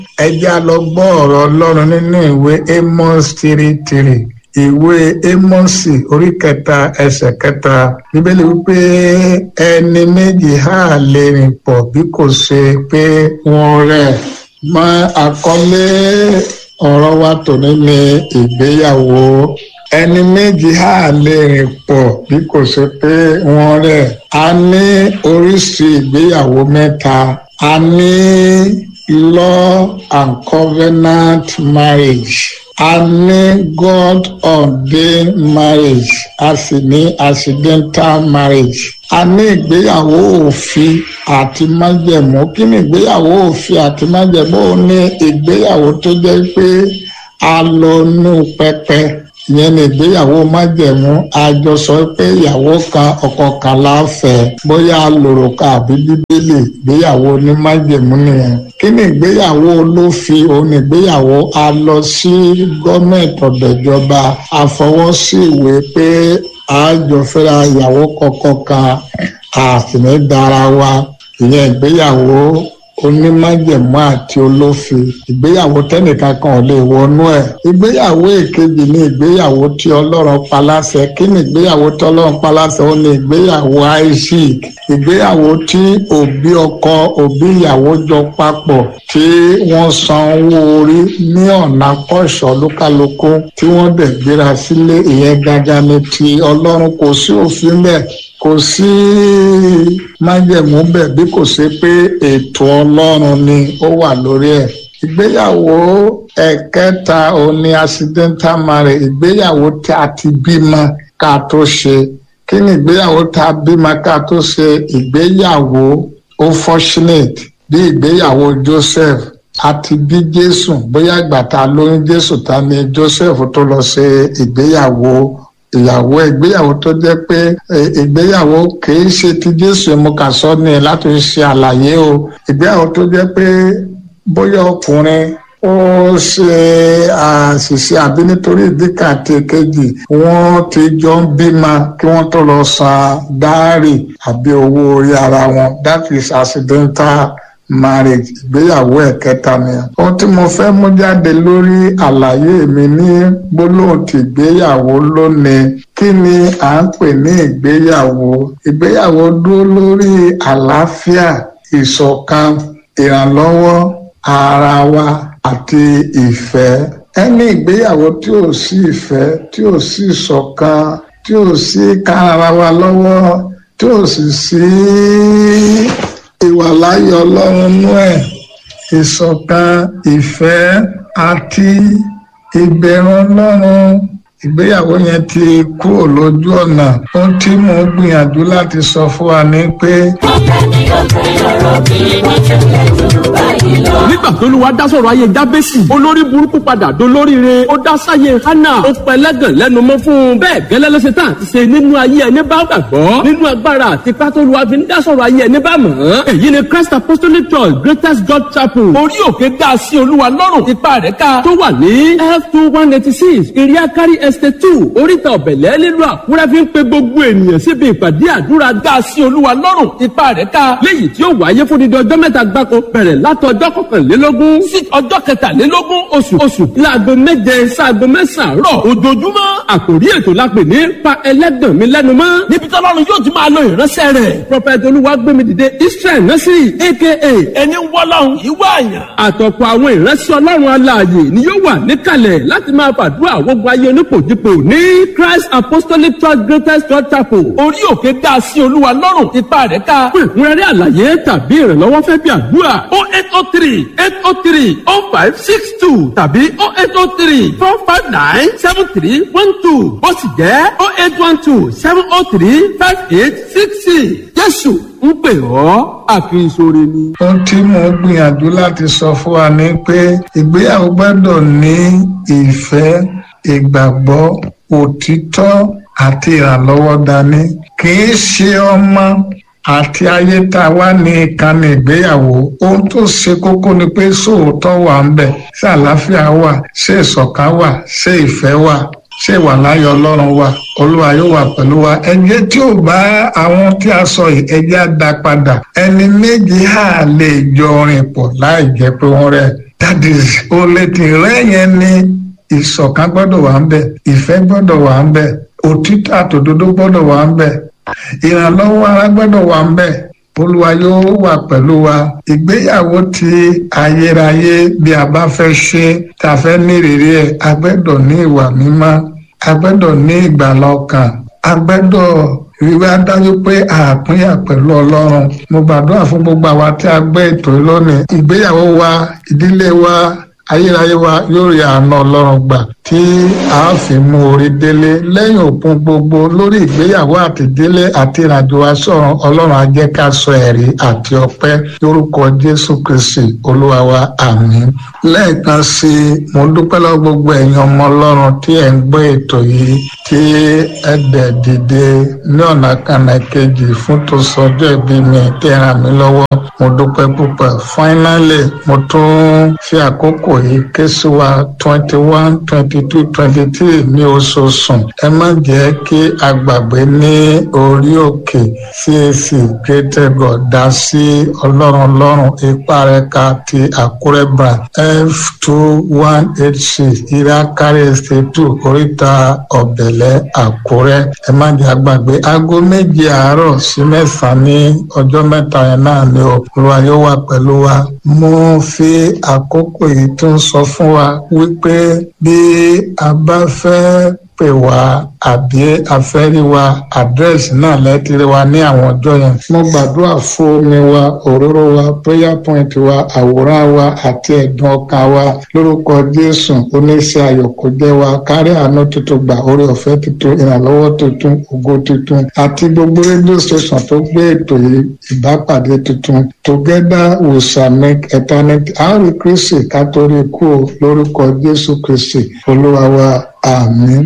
ẹ jẹ́ á lọ gbọ́ ọ̀rọ̀ ọlọ́run nínú ìwé amos three three ìwé ámọ́sì orí kẹta ẹsẹ̀ kẹta bíbélì wípé ẹni méjì á lè rìn pọ̀ bí kò ṣe pé wọ́n rẹ̀ mọ àkọlé ọ̀rọ̀ wa tòní ní ìgbéyàwó ẹni méjì á lè rìn pọ̀ bí kò ṣe pé wọ́n rẹ̀ a ní oríṣi ìgbéyàwó mẹ́ta a ní law and covenant marriage a ní God ordained marriage a sì ní accidental marriage a ní ìgbéyàwó òfin àti májẹ̀mú kí ni ìgbéyàwó òfin àti májẹ̀mú ó ní ìgbéyàwó tó jẹ́ pé a lọ nú pẹpẹ ìyẹn ní ìgbéyàwó májẹ̀mú a jọ sọ pé ìyàwó kan ọkọ kan láfẹ́ bóyá lòròkà àbí bíbélì ìgbéyàwó ní májẹ̀mú nìyẹn kí ni ìgbéyàwó olófin òun ní ìgbéyàwó a lọ sí gọ́ọ̀mẹ̀ntì ọ̀dọ̀jọba a fọwọ́ sí ìwé pé a jọ fẹ́ra ìyàwó kọ̀ọ̀kan kan a sì ní dára wa ìyẹn ìgbéyàwó onímájẹ̀mú àti olófin ìgbéyàwó tẹ́nìkan kan ò lè wọnú ẹ̀ ìgbéyàwó èkejì ní ìgbéyàwó tí ọlọ́run paláṣẹ kí ni ìgbéyàwó tí ọlọ́run paláṣẹ ó ní ìgbéyàwó isaac ìgbéyàwó tí òbí ọkọ òbí ìyàwó jọ papọ̀ tí wọ́n san owó orí ní ọ̀nà kọ́ṣọ́ lókàlókó tí wọ́n dẹ̀ gbéra sílé ìyẹn gangan ni ti ọlọ́run kò sí òfin bẹ́ẹ̀ kò sí májẹ̀mú bẹ́ẹ̀ bí kò ṣe pé ètò ọlọ́run ni ó wà lórí ẹ̀ ìgbéyàwó ẹ̀kẹta òní accidental marriage ìgbéyàwó tí a ti bímọ ká tó ṣe kí ni ìgbéyàwó tá a bímọ ká tó ṣe ìgbéyàwó ó fortunate bí ìgbéyàwó Joseph àti bí Jésù bóyá ìgbà tá a lóyún Jésù ta ni Joseph tó lọ ṣe ìgbéyàwó ìyàwó ìgbéyàwó tó jẹ́ pé ìgbéyàwó kìí ṣe ti Jésù mo kà sọ ni láti ṣe àlàyé o ìgbéyàwó tó jẹ́ pé bóyá ọkùnrin ó ṣe àṣìṣe àbí nítorí ìdíkà àti èkejì wọ́n ti jọ ń bímọ kí wọ́n tó lọ san dáárì àbí owó orí ara wọn that is accidental marriage ìgbéyàwó ẹ̀kẹta ni. ohun tí mo fẹ́ mú jáde lórí àlàyé mi ní gbólóhùn ti ìgbéyàwó lónìí kí ni à ń pè ní ìgbéyàwó ìgbéyàwó dúró lórí àlàáfíà ìṣọ̀kan ìrànlọ́wọ́ ara wa àti ìfẹ́ ẹni ìgbéyàwó tí ò sí ìfẹ́ tí ò sí ìṣọ̀kan tí ò sí kára wa lọ́wọ́ tí ò sì sí ìwàláyọ̀ ọlọ́run nú ẹ̀ ìṣọ̀kan ìfẹ́ àti ìbẹ̀rù ọlọ́run ìgbéyàwó yẹn ti kúrò lójú ọ̀nà ohun tí mo gbìyànjú láti sọ fún wa ni pé. nígbà tó lùwà dá sọ̀rọ̀ ayé jábẹ́sì olórí burúkú padà dolóríire ó dá sáyé hánà ó pẹlẹ́gàn lẹ́nu mọ́ fún un bẹ́ẹ̀ gẹ́lẹ́ ló ṣe tán àti ṣe nínú ayé ẹni bá gbàgbọ́ nínú agbára àti pátólùwà fi ń dá sọ̀rọ̀ ayé ẹni bá mọ̀ ọ́n èyí ni Christ Apostolic Church Greatest God Chapel orí òkè dá sí olúwa lọ́rùn ipa rẹ̀ ká tó wà ní f two one eighty six iriakari estate two oríta ọ̀bẹ̀lẹ̀ nílùú àkúrẹ́ fi ń pe gbogbo ènìyàn síbi ìpàdé àdúrà dá sí olúwa lọ́rùn ipa rẹ̀ ká léyìí tí ó wáyé fún dídí ọjọ́ mẹ́ta gbáko bẹ̀rẹ̀ látọjọ́ kọkànlélógún sí ọjọ́ kẹtàlélógún oṣù oṣù láago méje sáago mẹ́sàn-án rọ̀ ojoojúmọ́ àkòrí ètò la pè ní pa ẹlẹ́gàn mi lẹ́nu mọ́ níbi tí ọlọ́run yóò ti máa lo ìránṣẹ́ rẹ̀ prọfẹ̀tì olúwagbémi dìde israel násìrì aka ẹni wọ́lọ́run ìwọ àyàn àtọ̀pọ̀ àwọn ìránṣẹ́ ọlọ́run alààyè ni yóò wà níkàlẹ̀ láti máa fàdúrà gbogbo ayé onípòjìpò ní christ apostolic church greatest church chapel orí òkè dá sí olúwa lọ́rùn ipa rẹ̀ ká fún ìkúnrẹ́rẹ́ àlàyé tàbí ìrànlọ́wọ́ fẹ́ bí àdúrà o eight o three eight o three o five six two tàbí o eight o three four five nine seven three one two ó sì jẹ́ o eight one two seven o three five eight six six jésù ń pè ọ́ àfihàn ni. ohun tí mo gbìyànjú láti sọ fún wa ni pé ìgbéyàwó gbọ́dọ̀ ní ìfẹ́ ìgbàgbọ́ òtítọ́ àti ìrànlọ́wọ́ dání kì í ṣe ọmọ àti ayé tá a wá ní ìkànnì ìgbéyàwó ohun tó ṣe kókó ni pé sóòótọ́ wà ń bẹ̀ ṣé àlàáfíà wà ṣé ìṣọ̀kan wà ṣé ìfẹ́ wà ṣé ìwà láyọ̀ ọlọ́run wà olúwa yóò wà pẹ̀lú wa ẹjẹ́ tí ò bá àwọn tí a sọ yìí ẹjẹ́ á dá padà ẹni méjì á lè jọ rìn pọ̀ láì jẹ́ pé wọ́n rẹ̀ that is olè tí rẹ yẹn ni ìṣọ̀kan gbọ́dọ̀ wà ń bẹ̀ ìfẹ́ gbọ́dọ̀ wà ń bẹ̀ òtítọ́ àtòdodo gbọ́dọ̀ wà ń bẹ̀ ìrànlọ́wọ́ ara gbọ́dọ̀ wà ń bẹ̀ olúwa yóò wà pẹ̀lú wa ìgbéyàwó ti ayérayé bí a bá fẹ́ ṣe tá a fẹ́ ní ìrírí ẹ̀ a gbọ́dọ̀ ní ìwà mímọ́ a gbọ́dọ̀ ní ìgbàlà ọkàn a gbọ́dọ̀ ìwé adájú pé àpínyà pẹ̀lú ọlọ́run mo gbàdúrà fún gbogbo àwa tí a gbé ètò lónìí ìgbéyàwó wa ìdílé wa ayérayé wa yóò rí àánú ọlọ́run gbà tí a fi mú orí délé lẹ́yìn òpin gbogbo lórí ìgbéyàwó àti délé àti ìrìnàjò wa sọ̀rọ̀ ọlọ́run á jẹ́ ká sọ ẹ̀rí àti ọpẹ́ lórúkọ jésù kristi olúwa wa àmín lẹ́ẹ̀kan sí i mo dúpẹ́ lọ́wọ́ gbogbo ẹ̀yin ọmọ ọlọ́run tí ẹ̀ ń gbọ́ ètò yìí tí ẹ dẹ̀ dìde ní ọ̀nà kanà kejì fún tó sọjọ́ ìbí mi tí ẹ ràn mí lọ́wọ́ mo dúpẹ́ púpọ̀ finally mo tún fi àkókò yìí ké sí wa twenty one twenty two twenty three ní oṣooṣù ẹ má jẹ́ kí a gbàgbé ní orí òkè CAC Greater God dá sí ọlọ́run ọlọ́run ipa rẹ̀ ká ti àkúrẹ́ brand f two one eight six ìrákárí estate two oríta ọ̀bẹ̀lẹ̀ àkúrẹ́ ẹ má jẹ́ àgbàgbé aago méje àárọ̀ sí mẹ́sàn-án ní ọjọ́ mẹ́ta yẹn náà ni o olúwa yóò wà pẹ̀lú wa mo fi àkókò yìí tún sọ fún wa wípé bí a bá fẹ́ pè wá àbí afẹ́rí wa àdírẹ́sì náà lẹ́tìrì wa ní àwọn ọjọ́ yẹn. mo gbàdúrà fún omi wa òróró wa prayer point wa àwòrán wa àti ẹ̀dùn ọkàn wa lórúkọ jésù oníṣẹ́ ayọ̀ kó jẹ́ wa kárí àánú tuntun gbà orí ọ̀fẹ́ tuntun ìrànlọ́wọ́ tuntun ògo tuntun àti gbogbo rédíò station tó gbé ètò yìí ìbápàdé tuntun together we shall make eternity àwọn kristi kátórí kú lórúkọ jésù kristi olúwa wa àmín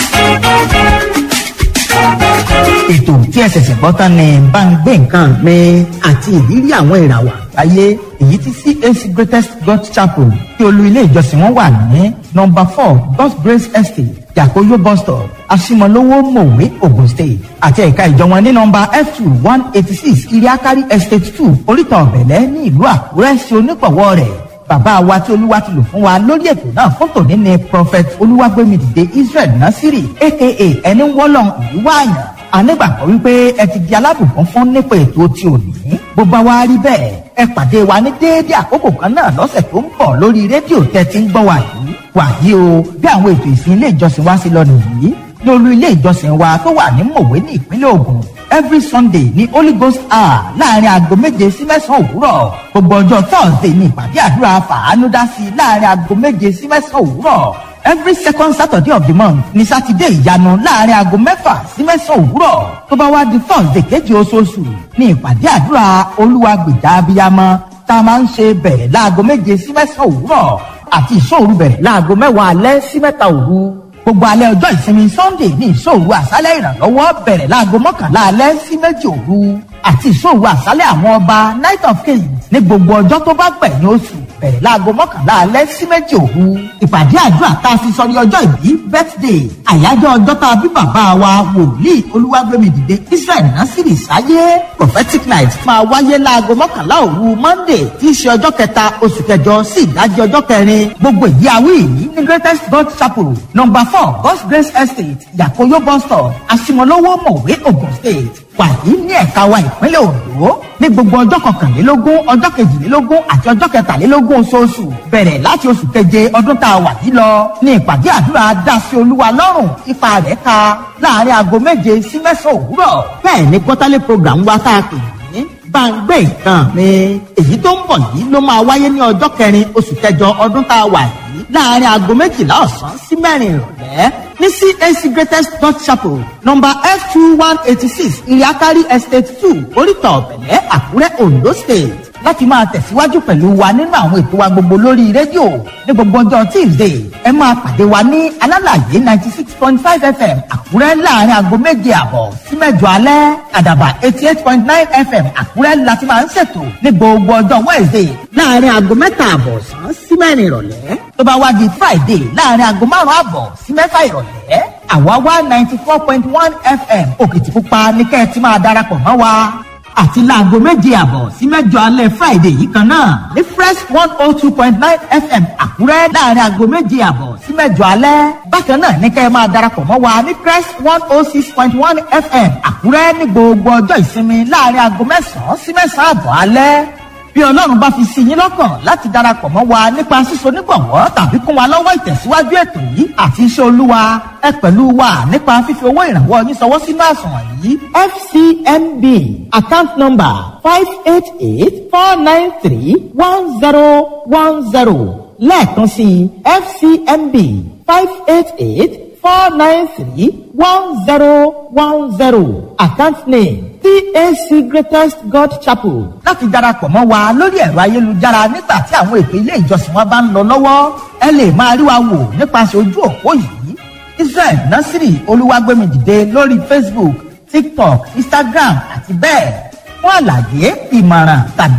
ètò tí ẹ ṣẹ̀ṣẹ̀ gbọ́ tán ni bá ń gbé nǹkan mi àti ìrírí àwọn ìràwọ̀ àgbáyé èyí tí CAC Greatest God Chapel tí olú ilé ìjọsìn wọn wà ní nọ́mbà four God's Grace Estate Yakoyo bus stop Asimolowo Mowe Ogun State àti ẹ̀ka ìjọ wọn ní nọ́mbà F two one eighty six Iriakari Estate two Oríta Ọ̀bẹ̀lẹ̀ ní ìlú Àkúrẹ́ sí onípọ̀wọ́ rẹ̀ bàbá wa tí olúwa ti lò fún wa lórí ètò náà fún tòní ni prophet olúwàgbémidìde israel nasiri aka ẹni wọ́lọ́n ìlú wáàyàn anígbàgbọ́ wípé ẹ ti di alábùkún fún nípa ètò tí ò ní bó bá wá rí bẹ́ẹ̀ ẹ pàdé wa ní déédé àkókò kan náà lọ́sẹ̀ tó ń bọ̀ lórí rédíò tẹ́ ti ń gbọ́ wa yìí wàyí o bí àwọn ètò ìsìn ilé ìjọsìn wa sí lọ nìyí ní olú ilé ìjọsìn wa tó wà ní mòwe ní ìpínlẹ̀ ògùn every sunday ní holy ghost hour láàrin aago méje sí mẹ́sàn-án òwúrọ̀ gbogbo ọjọ́ thursday ní ìpàdé àdúrà fàánú dá sí láàrin aago méje sí mẹ́sàn-án òwúrọ̀ every second saturday of the month ní sátidé ìyanu láàrin aago mẹ́fà sí mẹ́sàn-án òwúrọ̀ tó bá wá di thursday kejì oṣooṣù ní ìpàdé àdúrà olúwa gbèjà abiyamọ tá a máa ń ṣe bẹ̀rẹ̀ láago méje sí mẹ́sàn-án òwúrọ̀ àti ìṣòru bẹ̀rẹ̀ láago mẹ́wàá alẹ́ sí mẹ́ta òru gbogbo alẹ́ ọjọ́ ìsinmi sunday ní ìṣòro àṣálẹ̀ ìrànlọ́wọ́ bẹ̀rẹ̀ láago mọ́kànlá alẹ́ sí méjì òru àti ìṣòro àṣálẹ̀ àwọn ọba night of kings ní gbogbo ọjọ́ tó bá gbẹ̀yìn oṣù bẹ̀rẹ̀ láago mọ́kànlá alẹ́ sí méjì òru ìpàdé àdúrà tá a fi sọ ní ọjọ́ ìbí birthday àyájọ́ ọjọ́ tá a bí bàbá wa wòlíì olúwàgbémidìde israel nasiri sáyé prophetic night máa wáyé láago mọ́kànlá òru monday tí í ṣe ọjọ́ kẹta oṣù kẹjọ sí ìdájí ọjọ́ kẹrin gbogbo ìdí awí yìí ní greatest god chapel number four god's grace estate yakoyo bus stop asimolowo mọ̀wé ogun state wàyí ní ẹ̀ka wa ìpínlẹ̀ ondo ní gbogbo ọjọ́ kọkànlélógún ọjọ́ kejìlélógún àti ọjọ́ kẹtàlélógún oṣooṣù bẹ̀rẹ̀ láti oṣù keje ọdún tá a wà yìí lọ ní ìpàdé àdúrà dásí olúwa lọ́rùn ipa rẹ̀ ka láàrin aago méje sí mẹ́sàn-án òwúrọ̀ bẹ́ẹ̀ ni quarterly program wa tá a pè ní gbàngbé nǹkan mi èyí tó ń bọ̀ yìí ló máa wáyé ní ọjọ́ kẹrin oṣù kẹjọ ọdún tá a wà yìí láàrin aago méjìlá ọ̀sán sí mẹ́rin ìrọ̀lẹ́ ní CAC Greatest God Chapel number F two one eighty six Iriakari Estate two Oríta Ọ̀bẹ̀lẹ̀ Àkúrẹ́ Ondo State láti máa tẹ̀síwájú pẹ̀lú wa nínú àwọn ètò wa gbogbo lórí rédíò ní gbogbo ọjọ́ Tuesday ẹ máa pàdé wa ní alálàyé ninety six point five FM Àkúrẹ́ láàrin aago méje àbọ̀ sí mẹ́jọ alẹ́ àdàbà eighty eight point nine FM Àkúrẹ́ láti máa ń ṣètò ní gbogbo ọjọ́ Wednesday láàrin aago mẹ́ta àbọ̀ sàn sí mẹ́rin ìrọ̀lẹ́ tó bá wá di Friday láàrin aago márùn-ún àbọ̀ sí mẹ́fà ìrọ̀lẹ́ àwa wá ninety four point one FM Òkìtìpupa ní kẹ́ ẹ ti máa darapọ̀ mọ́ wa àti láago méje àbọ̀ sí mẹ́jọ alẹ́ friday yìí kan náà ní fresh one oh two point nine fm àkúrẹ́ láàrin aago méje àbọ̀ sí mẹ́jọ alẹ́ bákan náà ní kẹ́ ẹ máa darapọ̀ mọ́ wa ní fresh one oh six point one fm àkúrẹ́ ní gbogbo ọjọ́ ìsinmi láàrin aago mẹ́sàn-án sí mẹ́sàn-án àbọ̀ alẹ́ bí ọlọ́run bá fi sí yín lọ́kàn láti darapọ̀ mọ́ wa nípa síso nígbọ̀wọ́ tàbí kún wa lọ́wọ́ ìtẹ̀síwájú ètò yìí àti iṣẹ́ olúwa ẹ pẹ̀lú wa nípa fífi owó ìrànwọ́ yín sọwọ́ sínú àsùnwọ̀n yìí fcmb account number five eight eight four nine three one zero one zero lẹ́ẹ̀kan sí fcmb five eight eight four nine three one zero one zero account name CAC Greatest God Chapel. láti darapọ̀ mọ́ wa lórí ẹ̀rọ ayélujára nígbà tí àwọn ètò ilé ìjọsìn wa bá ń lọ lọ́wọ́ ẹ lè máa rí wa wò nípasẹ̀ ojú òpó yìí Israel Nasiri Olúwagbémidìde lórí Facebook TikTok Instagram àti bẹ́ẹ̀ fún àlàyé ìmọ̀ràn tàbí.